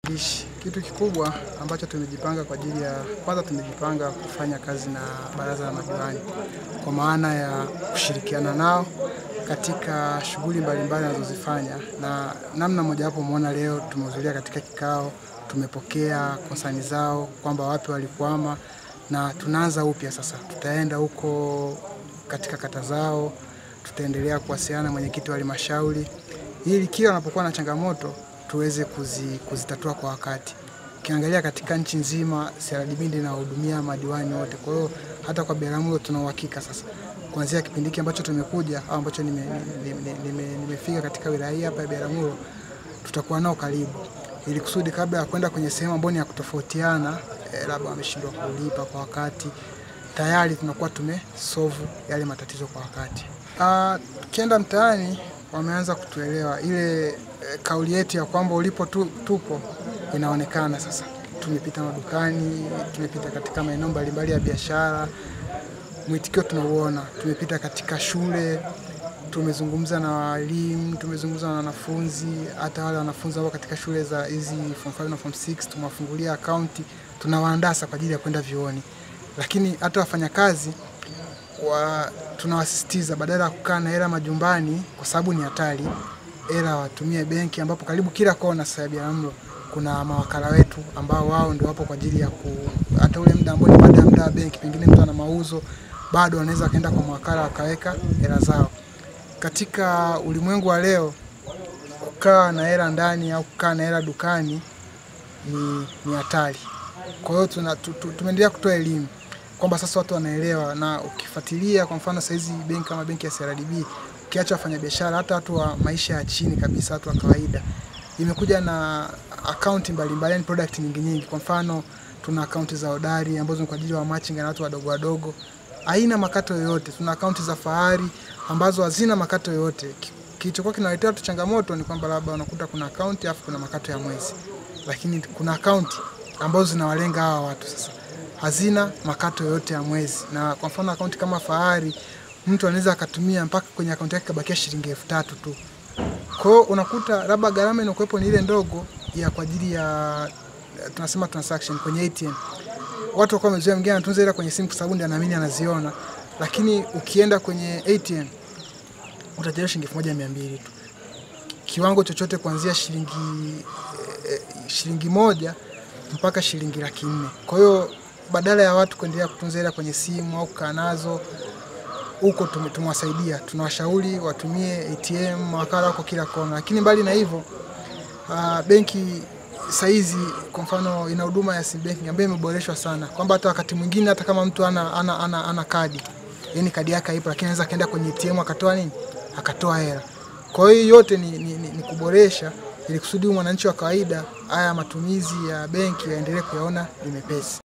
Ishi, kitu kikubwa ambacho tumejipanga kwa ajili ya kwanza, tumejipanga kufanya kazi na baraza la madiwani kwa maana ya kushirikiana nao katika shughuli mbalimbali wanazozifanya, na namna mojawapo umeona leo tumehudhuria katika kikao, tumepokea konsani zao kwamba wapi walikwama, na tunaanza upya sasa. Tutaenda huko katika kata zao, tutaendelea kuwasiliana na mwenyekiti wa halmashauri ili kila wanapokuwa na changamoto tuweze kuzi, kuzitatua kwa wakati. Ukiangalia katika nchi nzima CRDB ndio inahudumia madiwani wote, kwa hiyo hata kwa Biharamulo tuna uhakika sasa, kuanzia kipindi hiki ambacho tumekuja au ambacho nimefika nime, nime, nime, nime katika wilaya hii hapa ya Biharamulo, tutakuwa nao karibu, ili kusudi kabla ya kwenda kwenye sehemu ambayo ni ya kutofautiana eh, labda wameshindwa kulipa kwa wakati, tayari tunakuwa tumesolve yale matatizo kwa wakati. Tukienda uh, mtaani wameanza kutuelewa ile e, kauli yetu ya kwamba ulipo tu, tupo inaonekana sasa. Tumepita madukani, tumepita katika maeneo mbalimbali ya biashara, mwitikio tunauona. Tumepita katika shule, tumezungumza na walimu, tumezungumza na wanafunzi, hata wale wanafunzi ambao katika shule za hizi form 5 na form 6 tumewafungulia akaunti, tunawaandaa kwa ajili ya kwenda vioni, lakini hata wafanyakazi wa, tunawasisitiza badala ya kukaa na hela majumbani kwa sababu ni hatari, hela watumie benki, ambapo karibu kila kona sasa ya Biharamulo kuna mawakala wetu ambao wao ndio wapo kwa ajili ya ku, hata ule muda ambao ni baada ya muda wa benki, pengine mtu ana mauzo bado wanaweza kaenda kwa mawakala wakaweka hela zao. Katika ulimwengu wa leo, kukaa na hela ndani au kukaa na hela dukani ni, ni hatari. Kwa hiyo tumeendelea kutoa elimu kwamba sasa watu wanaelewa, na ukifuatilia kwa mfano saizi benki kama benki ya CRDB, ukiacha wafanyabiashara, hata watu wa maisha ya chini kabisa, watu wa kawaida, imekuja na akaunti mbalimbali, yani product nyingi nyingi. Kwa mfano tuna akaunti za hodari ambazo ni kwa ajili ya machinga na watu wadogo wadogo, haina makato yoyote. Tuna akaunti za fahari ambazo hazina makato yoyote. Kilichokuwa kinaletea watu changamoto ni kwamba labda unakuta kuna akaunti afu kuna makato ya mwezi, lakini kuna akaunti ambazo zinawalenga hawa watu sasa hazina makato yoyote ya mwezi. Na kwa mfano akaunti kama Fahari, mtu anaweza akatumia mpaka kwenye akaunti yake kabakia shilingi elfu tatu tu. Kwa hiyo unakuta labda gharama inakuwepo ni ile ndogo ya kwa ajili ya tunasema transaction kwenye ATM. Watu wako wamezoea, mwingine anatunza hela kwenye simu kwa sababu ndiye anaamini anaziona, lakini ukienda kwenye ATM utajaliwa shilingi elfu moja mia mbili tu, kiwango chochote kuanzia shilingi eh, shilingi moja mpaka shilingi laki nne. Kwa hiyo badala ya watu kuendelea kutunza hela kwenye simu au kukaa nazo huko, tumewasaidia, tunawashauri watumie ATM, mawakala wako kila kona. Lakini mbali na hivyo, uh, benki saizi kwa mfano ina huduma ya sim banking ambayo imeboreshwa sana, kwamba hata wakati mwingine hata kama mtu ana, ana, ana, ana kadi yani kadi yake haipo, lakini anaweza kaenda kwenye ATM akatoa nini, akatoa hela. Kwa hiyo yote ni, ni, ni, ni kuboresha ili kusudi mwananchi wa kawaida haya matumizi ya benki yaendelee kuyaona ni mepesi.